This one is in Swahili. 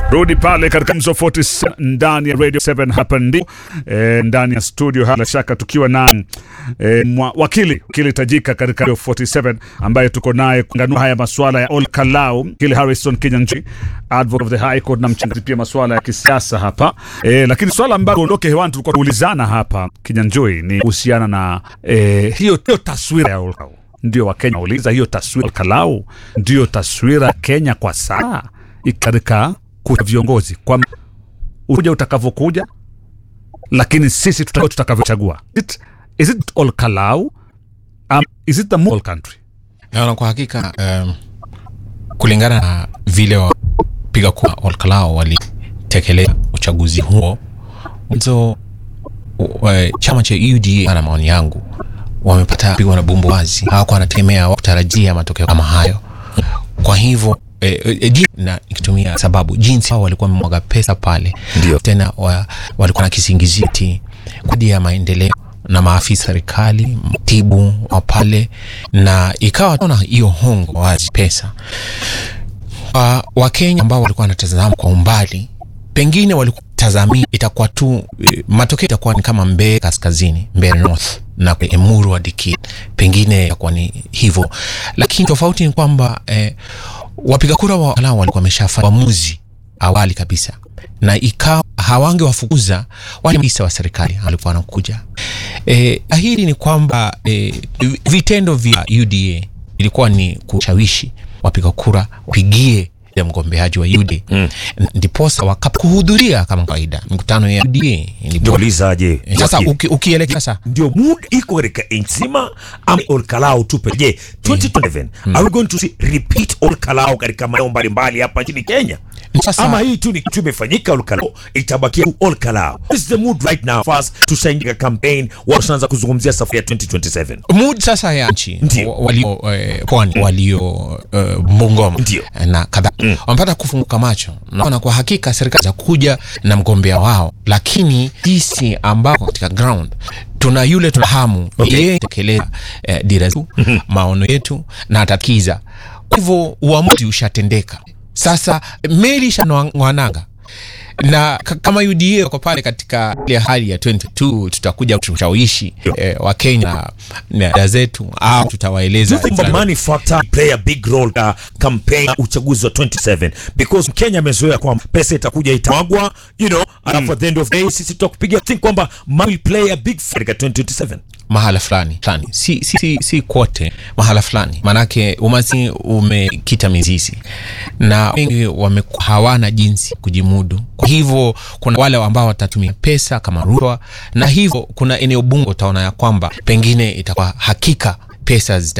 Rudi pale katika Mzo 47 ndani ya Radio 7 hapa ndi e, ndani ya studio bila shaka tukiwa na e, mwa, wakili wakili tajika katika Radio 47 ambaye tuko naye kuanganua haya masuala ya Olkalau, wakili Harrison Kinyanjui, advocate of the High Court na mchangazi pia masuala ya kisiasa hapa e, lakini swala ambalo ondoke hewani tulikuwa tuulizana hapa Kinyanjui ni kuhusiana na e, hiyo, hiyo taswira ya Olkalau. Ndio Wakenya uliza hiyo taswira Olkalau ndio taswira ya Kenya kwa saa katika kucha viongozi kwa uja utakavyokuja, lakini sisi tuta- tutakavyochagua. It- Is it all Kalau? Um, is it the whole country? Naona kwa hakika um, kulingana na vile wapiga kura Olkalao walitekeleza uchaguzi huo mwanzo, uh, chama cha UDA na maoni yangu wamepata pigwa na bumbu wazi, hawakuwa wanategemea kutarajia matokeo kama hayo. Kwa hivyo eh, eh, ji- na ikitumia sababu jinsi hao walikuwa wamemwaga pesa pale, Ndio. tena wa, walikuwa na kisingiziti kwa ajili ya maendeleo na maafisa serikali mtibu wa pale, na ikawa tuna hiyo hongo wazi pesa wa Wakenya ambao walikuwa wanatazama kwa umbali, pengine walikuwa tazamia itakuwa tu eh, matokeo itakuwa ni kama Mbeya kaskazini, Mbeya north na Emuru hadi Kitale, pengine itakuwa ni hivyo, lakini tofauti ni kwamba eh, wapiga kura wa Kalau walikuwa wameshafanya uamuzi awali kabisa, na ikawa hawangewafukuza wale maafisa wa serikali walikuwa wanakuja. Eh, ahidi ni kwamba eh, vitendo vya UDA ilikuwa ni kushawishi wapiga kura wapigie ya mgombeaji wa UDA mm. ndiposa wakakuhudhuria kama kawaida mikutano ya UDA Ndio ndipo ulizaje? sasa uki, ukielekea sasa ndio mood iko katika nchi nzima ama Olkalau tupe. Je, 2027 are we going to see repeat Olkalau katika maeneo mbalimbali hapa nchini Kenya? Sasa- ama hii tu ni kitu imefanyika Olkalau itabakia tu Olkalau? What is the mood right now first tusaingia campaign watu wanaanza kuzungumzia safari ya 2027 mood sasa ya nchi Ndio. wa- walio eh, pwani walio eh, Bungoma Ndio. eh, na kadhaa wamepata kufunguka macho, naona kwa hakika serikali za kuja na mgombea wao, lakini sisi ambao katika ground tuna yule tuna hamu Okay. yeye tekeleza eh, dira zetu maono yetu na atatikiza. Kwa hivyo uamuzi ushatendeka sasa, meli ishanwananga na k- kama UDA wako pale katika ile hali ya 22 tutakuja kushawishi eh, Wakenya na dada zetu au Do tutawaeleza you think the money factor play a big role ka campaign na uchaguzi wa 27 because Kenya amezoea kwamba pesa itakuja itamwagwa you know alafu at the end of the day sisi tutakupiga think kwamba money will play a big factor katika 2027 mahala fulani fulani, si, si, si, si kote, mahala fulani, maanake umaskini umekita mizizi na wengi wame hawana jinsi kujimudu. Kwa hivyo kuna wale ambao watatumia pesa kama rushwa, na hivyo kuna eneo bunge utaona ya kwamba pengine itakuwa hakika pesa zita